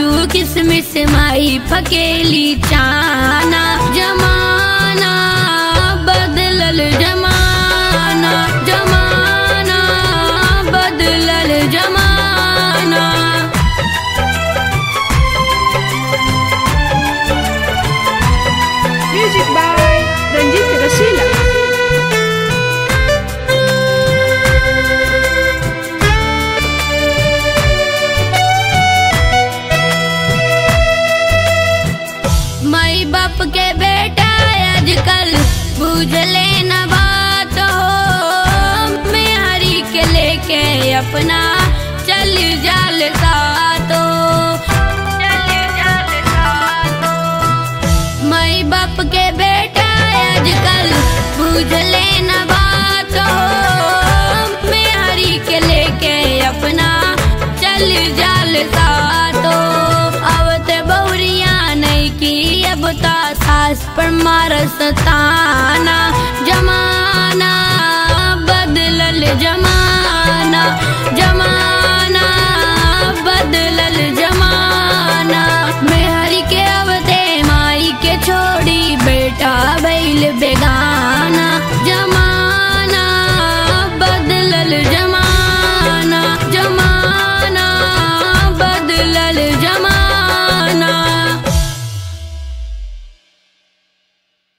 किसमिस माई फकेली चाना जमाना बदलल जमाना जमाना बदलल जमाना Music by Ranjit Rasila. माई बाप के बेटा आजकल बुझले न बात हो मेहरी के लेके अपना चल जाल सातो चल जाल सातो माई बाप के बेटा आजकल बुझले न बात हो मेहरी के लेके अपना चल जाल सातो अब ते बहुरिया नहीं की अब ता सास पर मारस ताना जमाना बदलल जमाना जमाना बदलल जमाना मेहरी के अवते माई के छोड़ी बेटा बैल बे